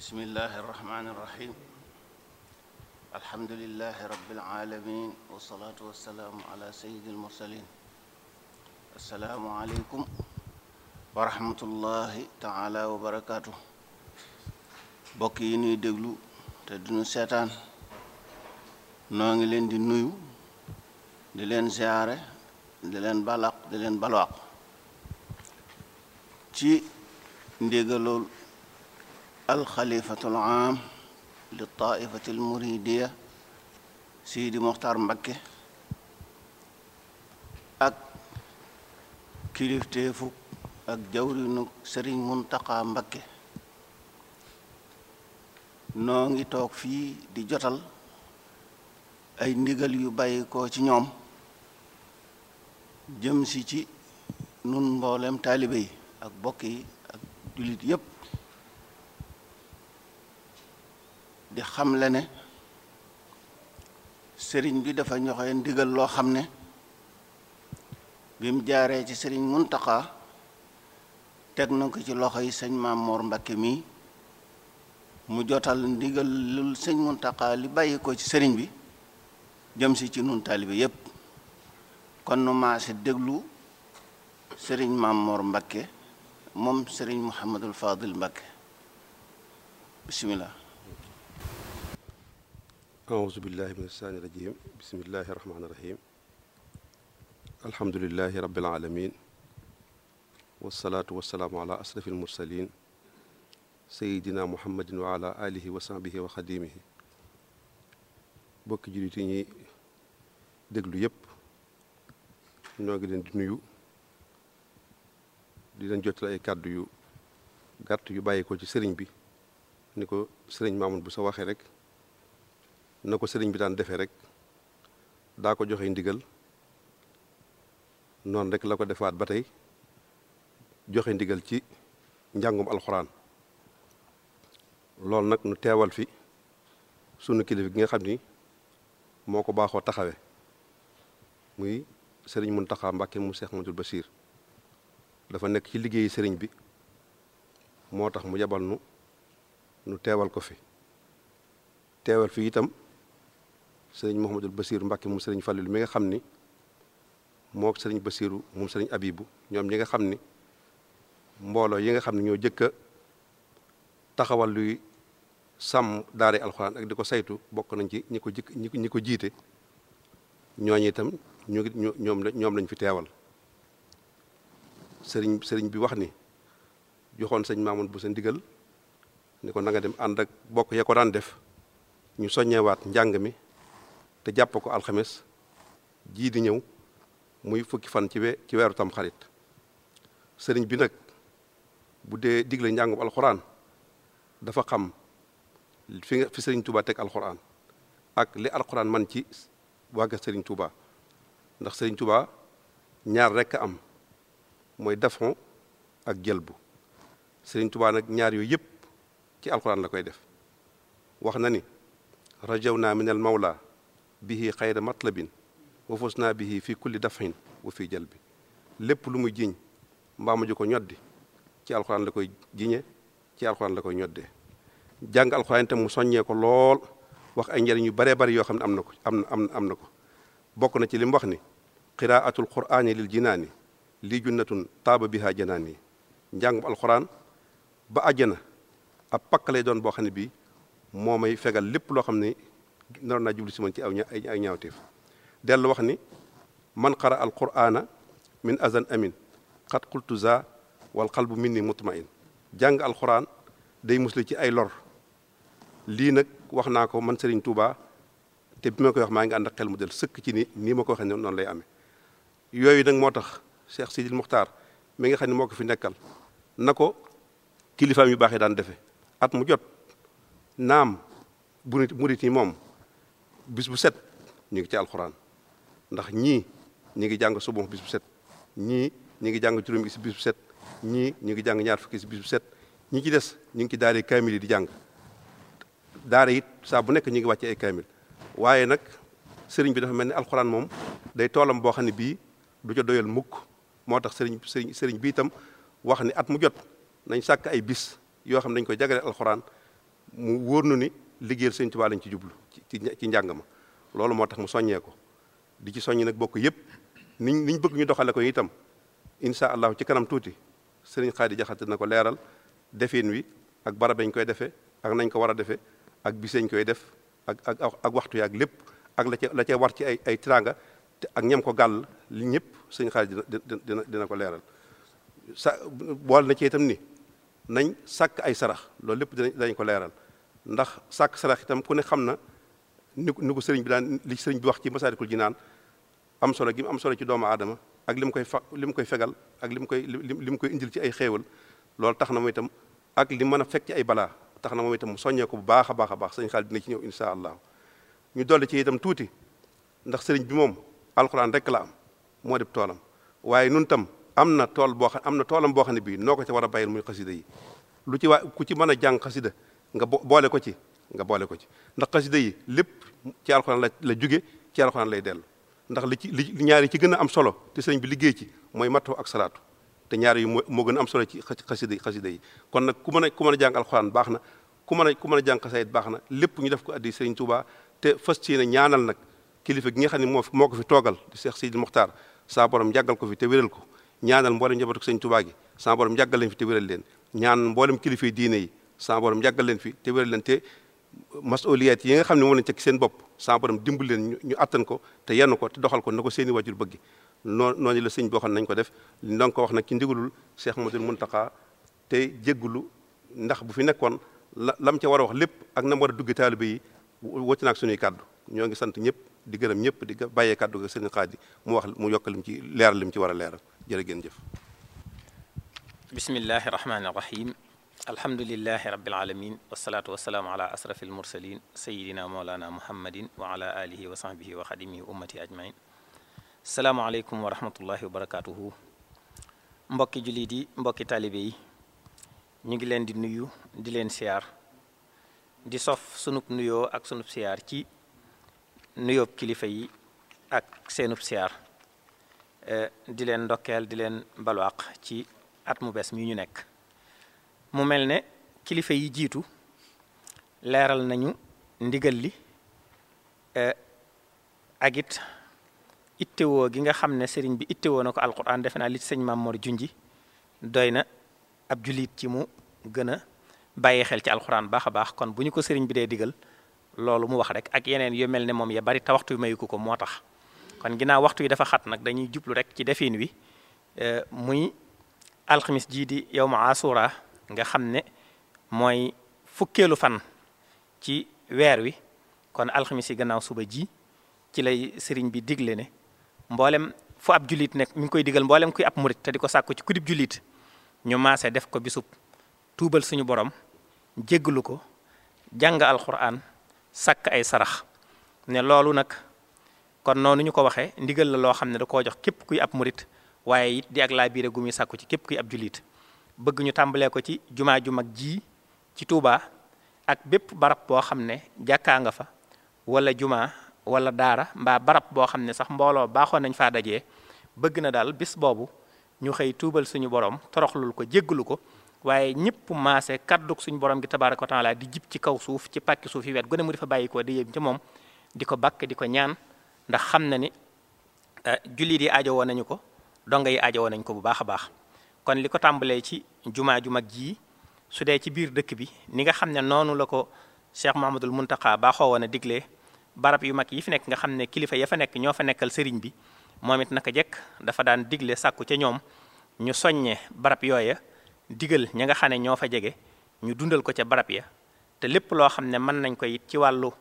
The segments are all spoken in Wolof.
bismillahi irrahmani irrahim alhamdulilahi rabilalamin wasalaatu wasalaamu ala sayidi almursalin assalaamu aleykum wa rahmatullahi taala wa barakaatu bokk yi nuy déglu te duñu seetaan noo ngi leen di nuyu di leen ziyaare di leen balaq di leen balwaq ci ndégalool alxalifatul aam li taifati almuridiya sidi moxtar mbakke ak kilifteefu ak jawrinu sëriñ muntaqa mbakke noo ngi toog fii di jotal ay ndigal yu bàyyi ko ci ñoom jëm si ci nun mboolem taalibe yi ak bokk yi ak jullit yépp di xamle ne sëriñ bi dafa ñoxe ndigal loo xam ne bi mu jaaree ci sëriñ Muntaxa teg na ko ci loxo yi sëñ Maam Moor Mbakke mii mu jotal ndigal lul sëñ Muntaxa li bàyyi ko ci sëriñ bi jëm si ci nun taalibe yépp kon nu maase déglu sëriñ Maam Moor Mbakke moom sëriñ Muhammadul Fadil Mbakke bismillah أعوذ بالله من الشيطان الرجيم بسم الله الرحمن الرحيم الحمد لله رب العالمين والصلاة والسلام على أشرف المرسلين سيدنا محمد وعلى آله وصحبه وخديمه bokki jullit yi ñuy déglu yépp ñoo ngi leen di nuyu di leen jottali ay kàddu yu gàtt yu bàyyi ko ci sëriñ bi ni ko sëriñ Mamoun bu sa waxee rek na ko sëriñ bi daan defee rek daa ko joxe ndigal noonu rek la ko defaat ba tey joxe ndigal ci njàngum alxuraan loolu nag nu teewal fi sunu kilifa gi nga xam ni moo ko baaxoo taxawe muy sëriñ Muntaxa Mbàkke mu Seex Ahmadul Basiir dafa nekk ci liggéeyi sëriñ bi moo tax mu yebal nu nu teewal ko fi teewal fi itam sëriñ Mouhamadul Basiiru Mbàkke moom sëriñ Fàllilu mi nga xam ni moo sëriñ Basiiru moom sëriñ Abibu ñoom ñi nga xam ni mbooloo yi nga xam ne ñoo jëkk a taxawal luy sàmm daare alxuraan ak di ko saytu bokk nañ ci ñi ko jëkk ñi ko jiite ñooñu itam ñu ngi ñoom ñoom lañ fi teewal sëriñ sëriñ bi wax ni joxoon sëñ Maamun bu sa ndigal ni ko na nga dem ànd ak bokk ya ko daan def ñu soññewaat njàng mi te jàpp ko alxames jii di ñëw muy fukki fan ci we ci weeru tam xarit sëriñ bi nag bu dee digle njàngum alxuraan dafa xam fi nga fi sëriñ Touba teg alxuraan ak li alxuraan man ci wàgga sëriñ Touba ndax sëriñ Touba ñaar rekk am mooy dafon ak jëlbu sëriñ Touba nag ñaar yooyu yëpp ci alxuraan la koy def wax na ni rajawna min al mawla bihi xayra matlabin wa fusna bihi fi kulli dafin wa fi jalbi lépp lu muy jiñ mbaa mu ji ko ñoddi ci alxuraan la koy jiñe ci alxuraan la koy ñoddee jàng alxuraan itam mu soññee ko lool wax ay njëriñ yu baree bari yoo xam ne am na ko am am am na ko bokk na ci li mu wax ni qiraatul quraani lil jinaani lii junnatun taaba biha janaani njàngum alxuraan ba àjjana ab pakk lay doon boo xam ne bii moo may fegal lépp loo xam ne naroon naa jublu si man ci aw ay ay ñaawteef dellu wax ni man qara al qur'ana min azan amin xat qultu za wal qalbu minni mutmain jàng alquran day musli ci ay lor lii nag wax naa ko man Serigne Touba te bi ma koy wax maa ngi ànd ak xel mu del sëkk ci ni nii ma ko waxee noonu lay amee yooyu nag moo tax Cheikh Sidil Muxtaar mi nga xam ne moo ko fi nekkal na ko kilifaam yu baaxee daan defe at mu jot naam bu nit murit yi moom bis bu set ñu ngi ci alxuraan ndax ñii ñi ngi jàng suba bis bu set ñii ñi ngi jàng juróomi si bis bu set ñii ñu ngi jàng ñaar fukki si bis bu set ñi ci des ñu ngi ci daare kaamil yi di jàng daare it saa bu nekk ñu ngi wàcce ay kaamil waaye nag sëriñ bi dafa mel ni alxuraan moom day toolam boo xam ne bii du ca doyal mukk moo tax sëriñ sëriñ sëriñ bi itam wax ni at mu jot nañ sàkk ay bis yoo xam ne dañ koy jagale alxuraan mu wóor nu ni liggéeyal sëñ Tuubaa lañ ci jublu ci ci njàng ma loolu moo tax mu soññee ko di ci soññ nag bokk yépp niñ niñ bëgg ñu doxale ko itam insha allahu ci kanam tuuti sëriñ Xaadi Jaxate na ko leeral defin wi ak barab dañ koy defee ak nañ ko war a defee ak biseñ koy def ak ak ak waxtu yaak lépp ak la ca la ca war ci ay ay tiranga te ak ñam ko gàll li ñëpp sëñ Xaadi dina dina dina ko leeral sa bool na ci itam ni nañ sàkk ay sarax loolu lépp dinañ dañ ko leeral ndax sàkk sarax itam ku ne xam na ni ni ko sëriñ bi daan li sëriñ bi wax ci Masaalikul Jinaan am solo gi mu am solo ci doomu aadama ak li mu koy fa li mu koy fegal ak li mu koy li mu koy indil ci ay xéewal loolu tax na moom itam ak li mën a fekk ci ay balaa tax na moom itam mu soññee ko bu baax a baax a baax sëñ xaalis dina ci ñëw insha allah ñu dolli ci itam tuuti ndax sëriñ bi moom alxuraan rek la am moo def toolam waaye nun tam am na tool boo xam am na toolam boo xam ne bii noo ko ci war a bàyyil muy xasida yi lu ci waa ku ci mën a jàng xasida nga boole ko ci nga boole ko ci ndax xasida yi lépp ci alxuraan la la jóge ci alxuraan lay dellu ndax li ci li ñaari ci gën a am solo te sëriñ bi liggéey ci mooy mattu ak salaatu te ñaar yi moo moo gën a am solo ci xasida xasida yi kon nag ku mën a ku mën a jàng alxuraan baax na ku mën a ku mën a jàng xasayit baax na lépp ñu def ko addi sëriñ Tuubaa te fas ci ne ñaanal nag kilifa gi nga xam ne moo moo ko fi toogal di Cheikh Sidi Mokhtar saa borom yàggal ko fi te wéral ko ñaanal mboolem njabootu sëriñ Tuubaa gi saa borom yàggal leen fi te wéral leen ñaan mboolem kilifa yi diine yi saa borom yàggal leen fi te wéral leen te masuliyat yi nga xam ne moom lañ teg seen bopp saa borom dimbal leen ñu attan ko te yenn ko te doxal ko na ko seeni wajur bëgg noo noonu la sëñ boo xam ne nañ ko def doon ko wax nag ci ndigalul Cheikh Madul Muntaqa te jéggulu ndax bu fi nekkoon la lam ca war a wax lépp ak na mu war a dugg taalibe yi wacc naak suñuy kàddu ñoo ngi sant ñëpp di gërëm ñëpp di bàyyee kàddu ga sëñ Xaadi mu wax mu yokk lim ci leeral lim ci war a leeral jërë ngeen jëf bismillahi rahmaani rahim alhamdulilahi rabbil alamin wasalaatu wasalaamu ala asrafi almursalin sayidina mawlana muhammadin wa ala alihi wa sahbihi wa xadimihi ummati ajmain salaamaaleykum wa rahmatullahi wa barakatuhu mbokki jullit yi mbokki taalibe yi ñu ngi leen di nuyu di leen siyaar di sof sunub nuyoo ak sunub siyaar ci nuyoob kilifa yi ak seenub siyaar di leen ndokkeel di leen balwaaq ci at mu bees mi ñu nekk mu mel ne kilifa yi jiitu leeral nañu ndigal li ak it ittewoo gi nga xam ne sëriñ bi ittewoo na ko alquran defe naa li ci sëñ Mamor junji doy na ab julit ci mu gën a bàyyi xel ci alquran baax a baax kon bu ñu ko sëriñ bi dee digal loolu mu wax rek ak yeneen yu mel ne moom ya bari te waxtu wi mayu ko ko moo tax kon ginnaaw waxtu yi dafa xat nag dañuy jublu rek ci defin wi muy alxamis jii di yow ma asura nga xam ne mooy fukkeelu fan ci weer wi kon alxamis yi gannaaw suba ji ci lay sëriñ bi digle ne mboolem fu ab jullit nekk mi ngi koy digal mboolem kuy ab murit te di ko sàkku ci kudib jullit ñu maase def ko bisub tuubal suñu borom jéggalu ko jàng alquran sàkk ay sarax ne loolu nag kon noonu ñu ko waxee ndigal la loo xam ne da koo jox képp kuy ab murit waaye it di ak laa biire gu muy sàkku ci képp kuy ab jullit bëgg ñu tàmbalee ko ci jumaa ju mag ji ci Touba ak bépp barab boo xam ne jàkkaa nga fa wala jumaa wala daara mbaa barab boo xam ne sax mbooloo baaxoon nañ faa dajee bëgg na daal bis boobu ñu xëy tuubal suñu borom toroxlul ko jéggalu ko waaye ñëpp maase kaddug suñu borom gi tabaaraka wa taala di jib ci kaw suuf ci pàkki suuf yi wet gone mu di fa bàyyi ko di yëm ci moom di ko bakk di ko ñaan ndax xam na ni jullit yi aajo woon nañu ko donga yi aajo woon nañu ko bu baax a baax kon li ko tàmbalee ci jumaa ju mag jii su dee ci biir dëkk bi ni nga xam ne noonu la ko Cheikh Mahamadul Muntaqa baaxoo woon a diglee barab yu mag yi fi nekk nga xam ne kilifa ya fa nekk ñoo fa nekkal sëriñ bi moom it naka jekk dafa daan digle sàkku ca ñoom ñu soññe barab yooya digal ña nga xam ne ñoo fa jege ñu dundal ko ca barab ya te lépp loo xam ne mën nañ ko it ci wàllu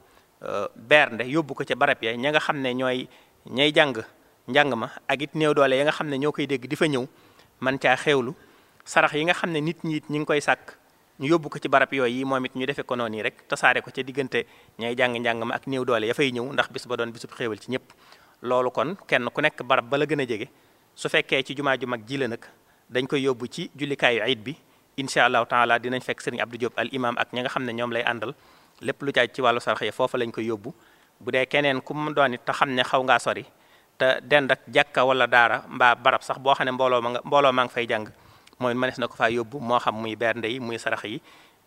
bernde yóbbu ko ca barab ya ña nga xam ne ñooy ñay jàng njàng ma ak it néew doole ya nga xam ne ñoo koy dégg di fa ñëw man caa xewlu sarax yi nga xam ne nit ñi it ñi ngi koy sàkk ñu yóbbu ko ci barab yooyu yi moom it ñu defee ko noonu yi rek tasaare ko ca diggante ñay jàng njàng ma ak néew doole ya fay ñëw ndax bis ba doon bisub xéewal ci ñëpp loolu kon kenn ku nekk barab ba la gën a jege su fekkee ci jumaa ju mag ji la nag dañ koy yóbbu ci jullikaayu ayit bi incha allahu taala dinañ fekk sëriñ Abdou Diop al imam ak ña nga xam ne ñoom lay àndal lépp lu caaj ci wàllu sarax yi foofa lañ koy yóbbu bu dee keneen ku mu doon it te xam ne xaw ngaa sori te dend ak jàkka wala daara mbaa barab sax boo xam ne mbooloo ma nga mbooloo maa ngi fay jàng mooy mënees na ko faa yóbbu moo xam muy bernde yi muy sarax yi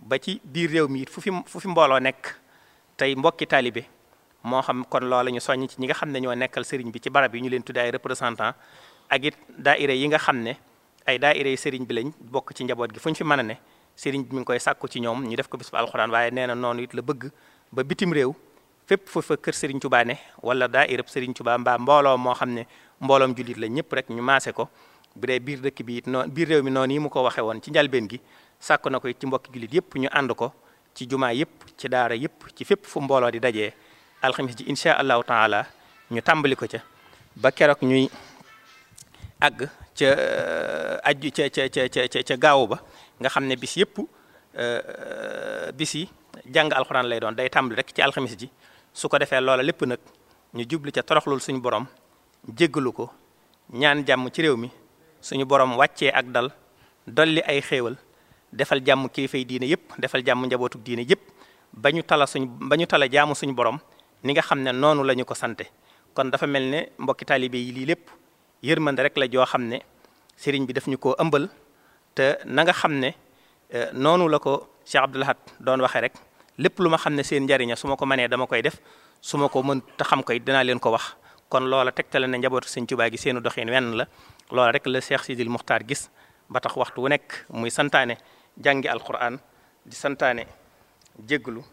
ba ci biir réew mi it fu fi fu fi mbooloo nekk tey mbokki taalibe moo xam kon loola ñu soññ ci ñi nga xam ne ñoo nekkal sëriñ bi ci barab yi ñu leen tudde ay représentant ak it daaira yi nga xam ne ay daaira yi sëriñ bi lañ bokk ci njaboot gi fu ñu fi mën a ne sëriñ bi mi ngi koy sàkku ci ñoom ñu def ko bis bu alxuraan waaye nee na noonu it la bëgg ba bitim réew fépp fa fa kër sëriñ Tuubaa ne wala daairab sëriñ Tuubaa mbaa mbooloo moo xam ne mbooloom jullit la ñëpp rek ñu maase ko bu dee biir dëkk bi it noonu biir réew mi noonu yi mu ko waxee woon ci njalbeen gi sàkku na ko it ci mbokki jullit yëpp ñu ànd ko ci jumaa yëpp ci daara yëpp ci fépp fu mbooloo di dajee alxamis ji incha allahu taala ñu tàmbali ko ca ba keroog ñuy àgg ca ajju ca ca ca ca ca gaawu ba nga xam ne bis yëpp bis yi jàng alxuraan lay doon day tàmbali rek ci alxamis ji su ko defee loola lépp nag ñu jublu ca toroxlul suñu borom jéggalu ko ñaan jàmm ci réew mi suñu borom wàccee ak dal dolli ay xéewal defal jàmm kilifay diine yëpp defal jàmm njabootu diine yëpp ba ñu tala suñ ba ñu tala jaamu suñu borom ni nga xam ne noonu la ñu ko sante kon dafa mel ne mbokki taalibe yi lii lépp yërmande rek la joo xam ne sëriñ bi daf ñu koo ëmbal te na nga xam ne noonu la ko Cheikh Abdoul Ahad doon waxee rek lépp lu ma xam ne seen njariña su ma ko mënee dama koy def su ma ko mën te xam koy dinaa leen ko wax kon loola tegtale na njabootu sëñ Tuubaa gi seenu doxin wenn la loola rek la Cheikh Sidil Muxtaar gis ba tax waxtu wu nekk muy santaane jàngi alquran di santaane jégglu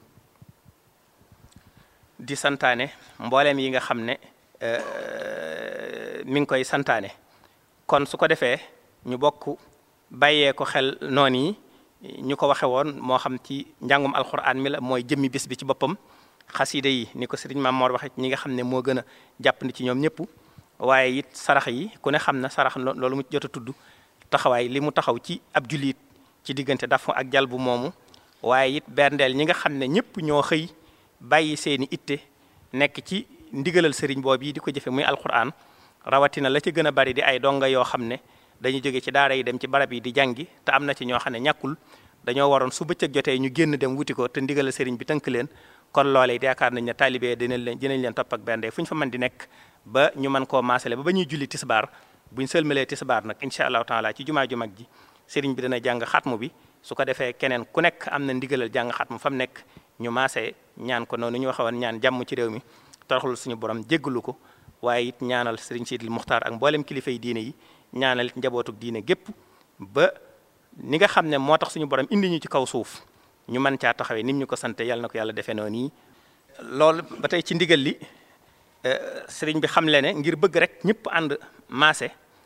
di santaane mbooleem yi nga xam ne mi ngi koy santaane kon su ko defee ñu bokk bàyyee ko xel noonu yi ñu ko waxe woon moo xam ci njàngum alquran mi la mooy jëmmi bis bi ci boppam xasida yi ni ko sëriñ Maam Moor waxe ñi nga xam ne moo gën a jàppandi ci ñoom ñëpp waaye it sarax yi ku ne xam na sarax loolu mu jot a tudd taxawaay li mu taxaw ci ab jullit ci diggante dafa ak jalbu moomu waaye it berndeel ñi nga xam ne ñëpp ñoo xëy bàyyi seeni itte nekk ci ndigalal sëriñ boobu yi di ko jëfe muy alquran rawatina la ci gën a bari di ay donga yoo xam ne dañu jóge ci daara yi dem ci barab yi di jàngi te am na ci ñoo xam ne ñàkkul dañoo waroon su bëccëg jotee ñu génn dem wuti ko te ndigalal sëriñ bi tënk leen kon loolee yaakaar nañ ne taalibe dinañ leen dinañ leen topp ak bernde fu ñu fa mën di nekk ba ñu mën koo maasale ba ba ñuy julli tisbaar buñ sëlmalee tisbaar nag incha allahu taala ci jumaa ju mag ji sëriñ bi dana jàng xatmu bi su ko defee keneen ku nekk am na ndigalal jàng xatmu fa mu nekk ñu maasee ñaan ko noonu ñu waxoon ñaan jàmm ci réew mi toroxlu suñu borom jéggalu ko waaye it ñaanal sëriñ Sidil Muxtaar ak mboolem kilifa yi diine yi ñaanal it njabootuk diine gépp ba ni nga xam ne moo tax suñu borom indi ñu ci kaw suuf ñu mën caa taxawee nim ñu ko sante yàlla na ko yàlla defee noonu nii loolu ba tey ci ndigal li sëriñ bi xam le ne ngir bëgg rek ñëpp ànd maase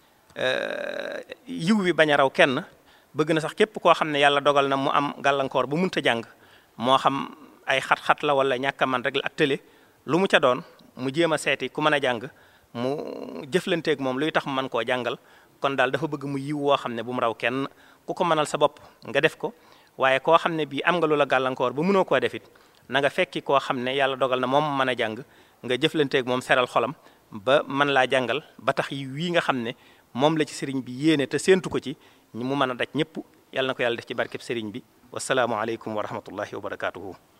yiw wi bañ a raw kenn bëgg na sax képp koo xam ne yàlla dogal na mu am gàllankoor bu munta jàng moo xam ay xat-xat la wala ñàkk a man rek la ak tële lu mu ca doon mu jéem a seeti ku mën a jàng mu jëflanteeg moom luy tax mu mën koo jàngal kon daal dafa bëgg mu yiw woo xam ne bu mu raw kenn ku ko mënal sa bopp nga def ko waaye koo xam ne bii am nga lu la gàllankoor ba mënoo koo defit na nga fekki koo xam ne yàlla dogal na moom mën a jàng nga jëflanteeg moom seral xolam ba mën laa jàngal ba tax yi wii nga xam ne moom la ci sëriñ bi yéene te séentu ko ci mu mën a daj ñëpp yàlla na ko yàlla def ci barkeb sëriñ bi wasalaamu aleykum wa rahmatullahi wa barakaatuhu